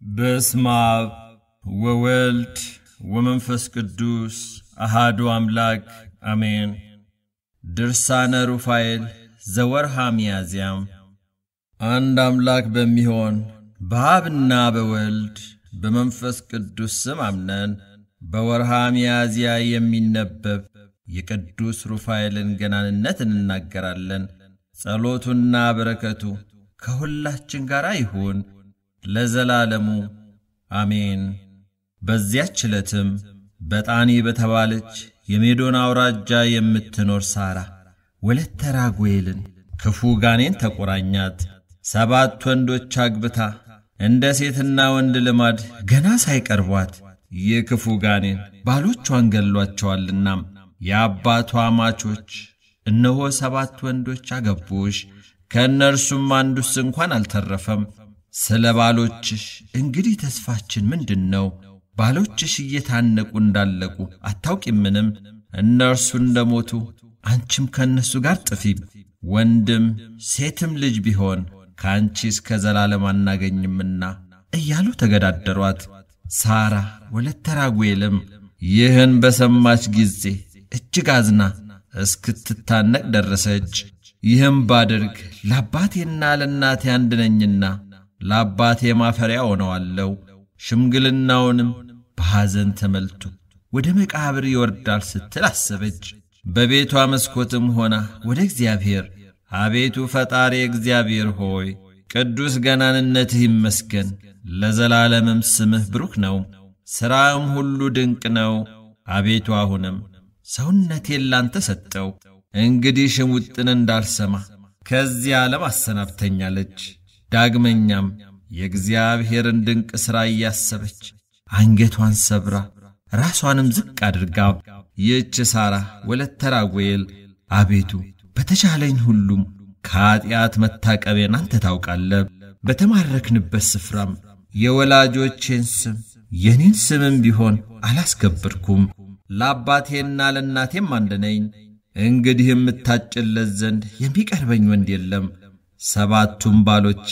በስመ አብ ወወልድ ወመንፈስ ቅዱስ አሃዱ አምላክ አሜን። ድርሳነ ሩፋኤል ዘወርሃ ሚያዝያም አንድ አምላክ በሚሆን በአብና በወልድ በመንፈስ ቅዱስ ስም አምነን በወርሃ ሚያዝያ የሚነበብ የቅዱስ ሩፋኤልን ገናንነት እንናገራለን። ጸሎቱና በረከቱ ከሁላችን ጋር ይሁን ለዘላለሙ አሜን። በዚያች ዕለትም በጣኒ በተባለች የሜዶን አውራጃ የምትኖር ሳራ ወለተ ራጉኤልን ክፉ ጋኔን ተቆራኛት። ሰባት ወንዶች አግብታ እንደ ሴትና ወንድ ልማድ ገና ሳይቀርቧት ይህ ክፉ ጋኔን ባሎቿን ገሏቸዋልና የአባቷ ማቾች እነሆ ሰባት ወንዶች አገቡሽ፣ ከእነርሱም አንዱስ እንኳን አልተረፈም። ስለ ባሎችሽ እንግዲህ ተስፋችን ምንድን ነው? ባሎችሽ እየታነቁ እንዳለቁ አታውቂምንም? እነርሱ እንደሞቱ አንቺም ከእነሱ ጋር ጥፊ። ወንድም ሴትም ልጅ ቢሆን ከአንቺ እስከ ዘላለም አናገኝምና እያሉ ተገዳደሯት። ሳራ ወለተ ራጉኤልም ይህን በሰማች ጊዜ እጅግ አዝና እስክትታነቅ ደረሰች። ይህም ባድርግ ለአባቴና ለእናቴ አንድ ነኝና ለአባቴ ማፈሪያ ሆነዋለሁ። ሽምግልናውንም በሐዘን ተመልቶ ወደ መቃብር ይወርዳል ስትል አሰበች። በቤቷ መስኮትም ሆና ወደ እግዚአብሔር አቤቱ ፈጣሪ እግዚአብሔር ሆይ ቅዱስ ገናንነትህ ይመስገን፣ ለዘላለምም ስምህ ብሩክ ነው፣ ሥራም ሁሉ ድንቅ ነው። አቤቱ አሁንም ሰውነቴን ላንተ ሰጠው፣ እንግዲህ ሽሙጥን እንዳልሰማ ከዚህ ዓለም አሰናብተኛለች። ዳግመኛም የእግዚአብሔርን ድንቅ ሥራ እያሰበች አንገቷን ሰብራ ራሷንም ዝቅ አድርጋ ይህች ሳራ ወለተ ራጉኤል አቤቱ በተቻለኝ ሁሉም ከኀጢአት መታቀቤን አንተ ታውቃለህ። በተማረክንበት ስፍራም የወላጆቼን ስም የኔን ስምም ቢሆን አላስከበርኩም። ለአባቴና ለእናቴም አንድ ነኝ። እንግዲህ የምታጭለት ዘንድ የሚቀርበኝ ወንድ የለም። ሰባቱም ባሎቼ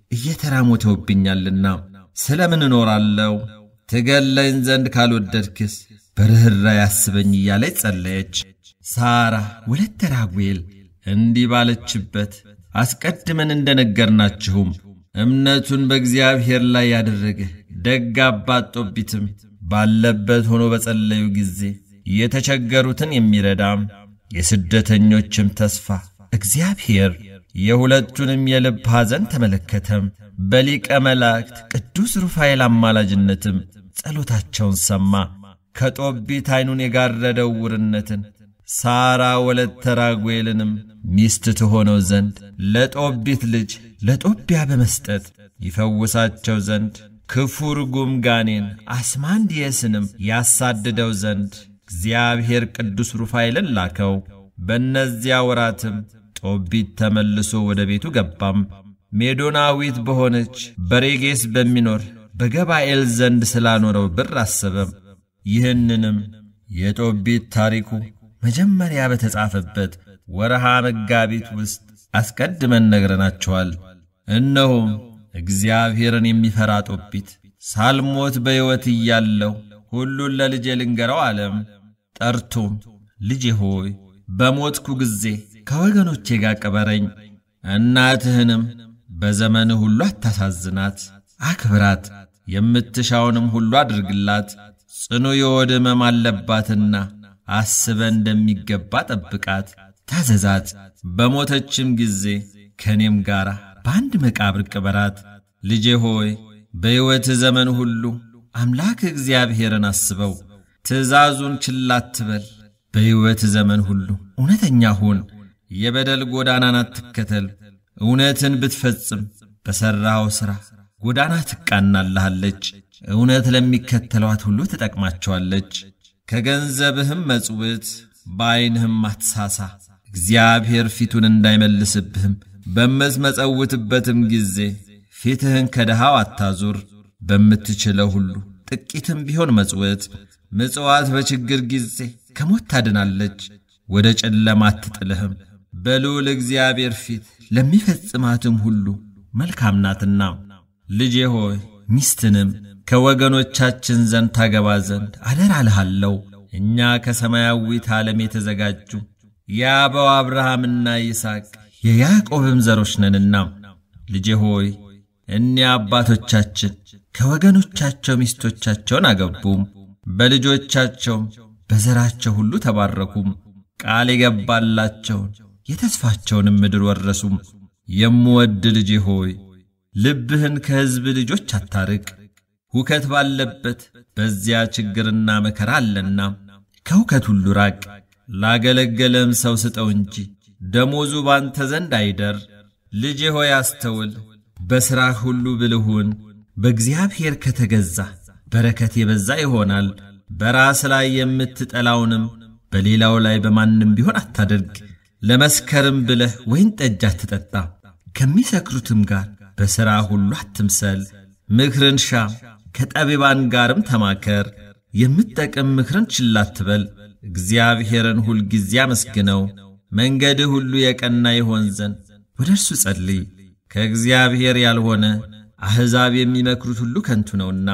እየተራሞተውብኛልና ስለ ምን እኖራለሁ? ትገለኝ ዘንድ ካልወደድክስ በርኅራኄ አስበኝ እያለች ጸለየች። ሳራ ወለተ ራጉኤል እንዲህ ባለችበት አስቀድመን እንደ ነገርናችሁም እምነቱን በእግዚአብሔር ላይ ያደረገ ደግ አባት ጦቢትም ባለበት ሆኖ በጸለዩ ጊዜ የተቸገሩትን የሚረዳም የስደተኞችም ተስፋ እግዚአብሔር የሁለቱንም የልብ ሐዘን ተመለከተም። በሊቀ መላእክት ቅዱስ ሩፋኤል አማላጅነትም ጸሎታቸውን ሰማ። ከጦቢት ዐይኑን የጋረደው ውርነትን ሳራ ወለተ ራጉኤልንም ሚስት ትሆነው ዘንድ ለጦቢት ልጅ ለጦቢያ በመስጠት ይፈውሳቸው ዘንድ ክፉ ርጉም ጋኔን አስማንዲየስንም ያሳድደው ዘንድ እግዚአብሔር ቅዱስ ሩፋኤልን ላከው። በእነዚያ ወራትም ጦቢት ተመልሶ ወደ ቤቱ ገባም። ሜዶናዊት በሆነች በሬጌስ በሚኖር በገባኤል ዘንድ ስላኖረው ብር አሰበም። ይህንንም የጦቢት ታሪኩ መጀመሪያ በተጻፈበት ወረሃ መጋቢት ውስጥ አስቀድመን ነግረናቸዋል። እነሆም እግዚአብሔርን የሚፈራ ጦቢት ሳልሞት በሕይወት እያለሁ ሁሉን ለልጄ ልንገረው አለም። ጠርቶም ልጄ ሆይ በሞትኩ ጊዜ ከወገኖቼ ጋር ቅበረኝ፣ እናትህንም በዘመንህ ሁሉ አታሳዝናት፣ አክብራት፣ የምትሻውንም ሁሉ አድርግላት። ጽኑ የሆድ ሕመም አለባትና አስበ እንደሚገባ ጠብቃት፣ ታዘዛት። በሞተችም ጊዜ ከእኔም ጋር በአንድ መቃብር ቅበራት። ልጄ ሆይ በሕይወትህ ዘመን ሁሉ አምላክ እግዚአብሔርን አስበው፣ ትእዛዙን ችላ አትበል። በሕይወትህ ዘመን ሁሉ እውነተኛ ሁን፣ የበደል ጎዳናን አትከተል። እውነትን ብትፈጽም በሠራኸው ሥራ ጎዳና ትቃናልሃለች። እውነት ለሚከተሏት ሁሉ ትጠቅማቸዋለች። ከገንዘብህም መጽውት በዐይንህም አትሳሳ። እግዚአብሔር ፊቱን እንዳይመልስብህም በምትመጸውትበትም ጊዜ ፊትህን ከድሃው አታዙር። በምትችለው ሁሉ ጥቂትም ቢሆን መጽውት። ምጽዋት በችግር ጊዜ ከሞት ታድናለች፣ ወደ ጨለማ አትጥልህም። በልዑል እግዚአብሔር ፊት ለሚፈጽማትም ሁሉ መልካም ናትና። ልጄ ሆይ ሚስትንም ከወገኖቻችን ዘንድ ታገባ ዘንድ አደራ እልሃለሁ። እኛ ከሰማያዊት ዓለም የተዘጋጁ የአበው አብርሃምና ይስሐቅ የያዕቆብም ዘሮች ነንና፣ ልጄ ሆይ እኒያ አባቶቻችን ከወገኖቻቸው ሚስቶቻቸውን አገቡም፣ በልጆቻቸውም በዘራቸው ሁሉ ተባረኩም። ቃል የገባላቸውን የተስፋቸውንም ምድር ወረሱም። የምወድ ልጄ ሆይ ልብህን ከሕዝብ ልጆች አታርቅ። ሁከት ባለበት በዚያ ችግርና መከራ አለና ከሁከት ሁሉ ራቅ። ላገለገለም ሰው ስጠው እንጂ ደሞዙ ባንተ ዘንድ አይደር። ልጄ ሆይ አስተውል፣ በሥራህ ሁሉ ብልሁን። በእግዚአብሔር ከተገዛ በረከት የበዛ ይሆናል። በራስ ላይ የምትጠላውንም በሌላው ላይ በማንም ቢሆን አታደርግ። ለመስከርም ብለህ ወይን ጠጅ አትጠጣ። ከሚሰክሩትም ጋር በሥራ ሁሉ አትምሰል። ምክርን ሻ፣ ከጠቢባን ጋርም ተማከር። የምትጠቅም ምክርን ችላ አትበል። እግዚአብሔርን ሁልጊዜ አመስግነው፣ መንገድህ ሁሉ የቀና ይሆን ዘንድ ወደ እርሱ ጸልይ። ከእግዚአብሔር ያልሆነ አሕዛብ የሚመክሩት ሁሉ ከንቱ ነውና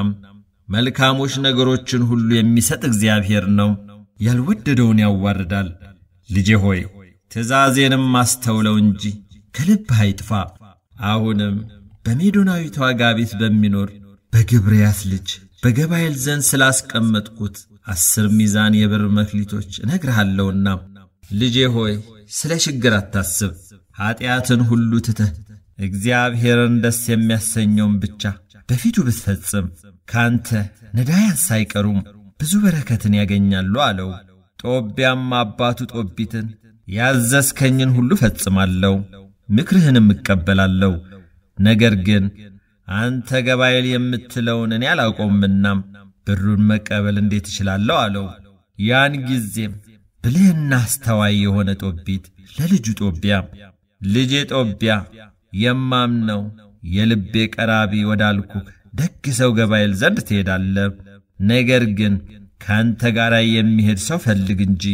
መልካሞች ነገሮችን ሁሉ የሚሰጥ እግዚአብሔር ነው፣ ያልወደደውን ያዋርዳል። ልጄ ሆይ ትእዛዜንም አስተውለው እንጂ ከልብህ አይጥፋ። አሁንም በሜዶናዊቷ ጋቢት በሚኖር በግብርያስ ልጅ በገባኤል ዘንድ ስላስቀመጥኩት አስር ሚዛን የብር መክሊቶች እነግርሃለሁና ልጄ ሆይ ስለ ችግር አታስብ። ኀጢአትን ሁሉ ትተህ እግዚአብሔርን ደስ የሚያሰኘውን ብቻ በፊቱ ብትፈጽም ካንተ ነዳያን ሳይቀሩም ብዙ በረከትን ያገኛሉ አለው። ጦቢያም አባቱ ጦቢትን ያዘዝከኝን ሁሉ ፈጽማለሁ፣ ምክርህንም እቀበላለሁ። ነገር ግን አንተ ገባኤል የምትለውን እኔ አላውቀውምና ብሩን መቀበል እንዴት እችላለሁ? አለው። ያን ጊዜም ብልህና አስተዋይ የሆነ ጦቢት ለልጁ ጦቢያ ልጄ ጦቢያ የማምነው የልቤ ቀራቢ ወዳልኩህ ደግ ሰው ገባኤል ዘንድ ትሄዳለህ። ነገር ግን ከአንተ ጋር የሚሄድ ሰው ፈልግ እንጂ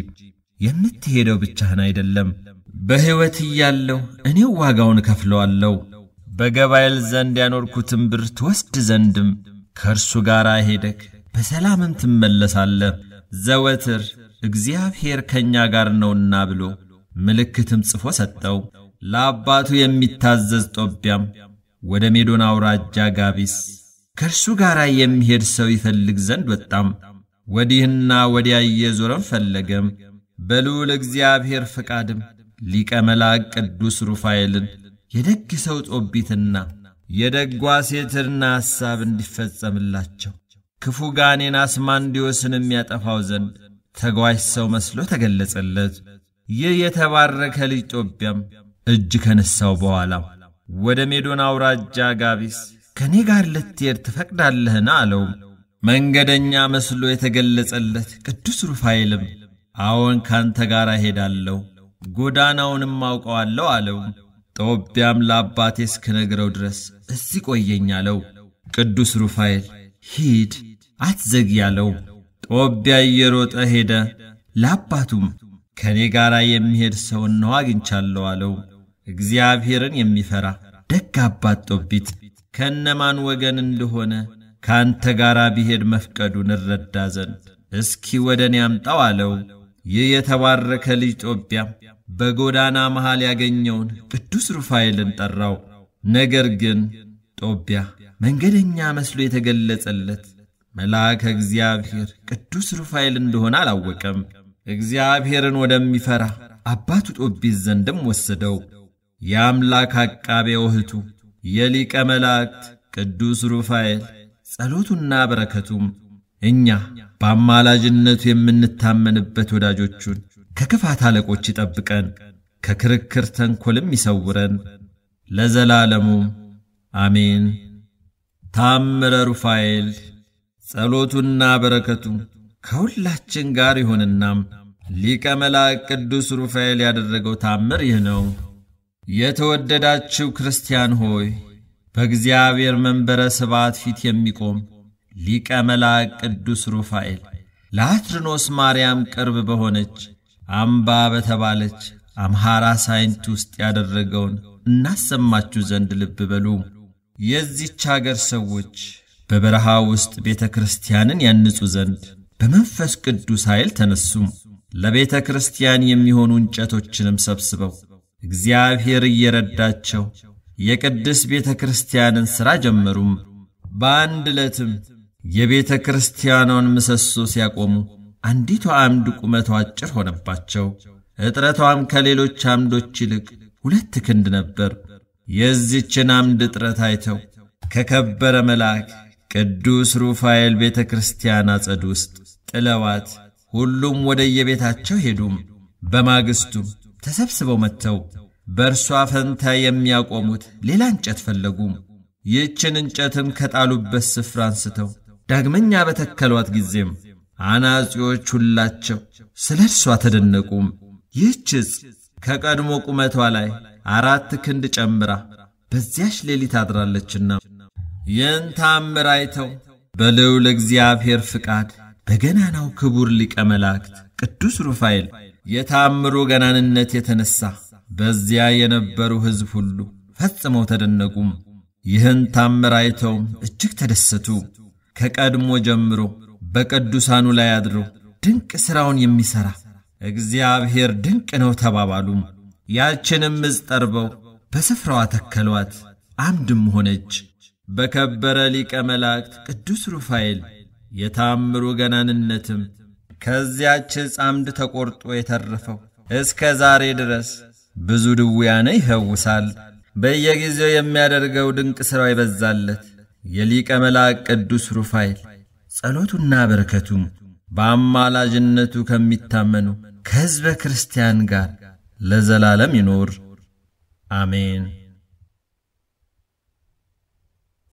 የምትሄደው ብቻህን አይደለም። በሕይወት እያለሁ እኔው ዋጋውን እከፍለዋለሁ። በገባኤል ዘንድ ያኖርኩትን ብር ትወስድ ዘንድም ከእርሱ ጋር ሄደክ በሰላምም ትመለሳለህ። ዘወትር እግዚአብሔር ከእኛ ጋር ነውና ብሎ ምልክትም ጽፎ ሰጠው። ለአባቱ የሚታዘዝ ጦቢያም ወደ ሜዶን አውራጃ ጋቢስ ከእርሱ ጋር የሚሄድ ሰው ይፈልግ ዘንድ ወጣም። ወዲህና ወዲያ እየዞረም ፈለገም። በልዑል እግዚአብሔር ፈቃድም ሊቀ መላእክ ቅዱስ ሩፋኤልን የደግ ሰው ጦቢትና የደጓ ሴትና ሐሳብ እንዲፈጸምላቸው ክፉ ጋኔን አስማንዲዮስን የሚያጠፋው ዘንድ ተጓዥ ሰው መስሎ ተገለጸለት። ይህ የተባረከ ልጅ ጦቢያም እጅ ከነሳው በኋላ ወደ ሜዶን አውራጃ ጋቢስ ከእኔ ጋር ልትሄድ ትፈቅዳለህን? አለው። መንገደኛ መስሎ የተገለጸለት ቅዱስ ሩፋኤልም አዎን ካንተ ጋር እሄዳለሁ፣ ጎዳናውንም አውቀዋለሁ አለው። ጦቢያም ለአባቴ እስክነግረው ድረስ እዚህ ቆየኝ አለው። ቅዱስ ሩፋኤል ሂድ አትዘግይ አለው። ጦቢያ እየሮጠ ሄደ። ለአባቱም ከእኔ ጋር የሚሄድ ሰው እነሆ አግኝቻለሁ አለው። እግዚአብሔርን የሚፈራ ደግ አባት ጦቢት ከነማን ወገን እንደሆነ ከአንተ ጋር ቢሄድ መፍቀዱን እረዳ ዘንድ እስኪ ወደ እኔ አምጣው አለው። ይህ የተባረከ ልጅ ጦቢያም በጎዳና መሃል ያገኘውን ቅዱስ ሩፋኤልን ጠራው። ነገር ግን ጦቢያ መንገደኛ መስሎ የተገለጸለት መልአከ እግዚአብሔር ቅዱስ ሩፋኤል እንደሆነ አላወቀም። እግዚአብሔርን ወደሚፈራ አባቱ ጦቢት ዘንድም ወሰደው። የአምላክ አቃቤ ውህቱ የሊቀ መላእክት ቅዱስ ሩፋኤል ጸሎቱና በረከቱም እኛ በአማላጅነቱ የምንታመንበት ወዳጆቹን ከክፋት አለቆች ይጠብቀን፣ ከክርክር ተንኰልም ይሰውረን ለዘላለሙ አሜን። ታምረ ሩፋኤል ጸሎቱና በረከቱ ከሁላችን ጋር ይሁንናም ሊቀ መላእክት ቅዱስ ሩፋኤል ያደረገው ታምር ይህ ነው። የተወደዳችሁ ክርስቲያን ሆይ በእግዚአብሔር መንበረ ስብዓት ፊት የሚቆም ሊቀ መላእክት ቅዱስ ሩፋኤል ለአትርኖስ ማርያም ቅርብ በሆነች አምባ በተባለች አምሐራ ሳይንት ውስጥ ያደረገውን እናሰማችሁ ዘንድ ልብ በሉ። የዚች አገር ሰዎች በበረሃ ውስጥ ቤተ ክርስቲያንን ያንጹ ዘንድ በመንፈስ ቅዱስ ኃይል ተነሱም። ለቤተ ክርስቲያን የሚሆኑ እንጨቶችንም ሰብስበው እግዚአብሔር እየረዳቸው የቅድስ ቤተ ክርስቲያንን ሥራ ጀመሩም። በአንድ ዕለትም የቤተ ክርስቲያኗን ምሰሶ ሲያቆሙ አንዲቷ አምድ ቁመቷ አጭር ሆነባቸው። እጥረቷም ከሌሎች አምዶች ይልቅ ሁለት ክንድ ነበር። የዚችን አምድ እጥረት አይተው ከከበረ መልአክ ቅዱስ ሩፋኤል ቤተ ክርስቲያን አጸድ ውስጥ ጥለዋት ሁሉም ወደ የቤታቸው ሄዱም። በማግስቱም ተሰብስበው መጥተው በእርሷ ፈንታ የሚያቆሙት ሌላ እንጨት ፈለጉም። ይህችን እንጨትም ከጣሉበት ስፍራ አንስተው ዳግመኛ በተከሏት ጊዜም አናጺዎች ሁላቸው ስለ እርሷ ተደነቁም። ይህች ዕፅ ከቀድሞ ቁመቷ ላይ አራት ክንድ ጨምራ በዚያች ሌሊት አድራለችና ይህን ታምር አይተው በልዑል እግዚአብሔር ፍቃድ በገናናው ክቡር ሊቀ መላእክት ቅዱስ ሩፋኤል የታምሩ ገናንነት የተነሣ በዚያ የነበሩ ሕዝብ ሁሉ ፈጽመው ተደነቁም። ይህን ታምር አይተውም እጅግ ተደሰቱ። ከቀድሞ ጀምሮ በቅዱሳኑ ላይ አድሮ ድንቅ ሥራውን የሚሠራ እግዚአብሔር ድንቅ ነው ተባባሉም። ያችንም ዕፅ ጠርበው በስፍራዋ ተከሏት፣ አምድም ሆነች። በከበረ ሊቀ መላእክት ቅዱስ ሩፋኤል የታምሩ ገናንነትም ከዚያች ዕፅ አምድ ተቈርጦ የተረፈው እስከ ዛሬ ድረስ ብዙ ድውያነ ይፈውሳል። በየጊዜው የሚያደርገው ድንቅ ሥራው ይበዛለት የሊቀ መላእክት ቅዱስ ሩፋኤል ጸሎቱና በረከቱም በአማላጅነቱ ከሚታመኑ ከሕዝበ ክርስቲያን ጋር ለዘላለም ይኖር አሜን።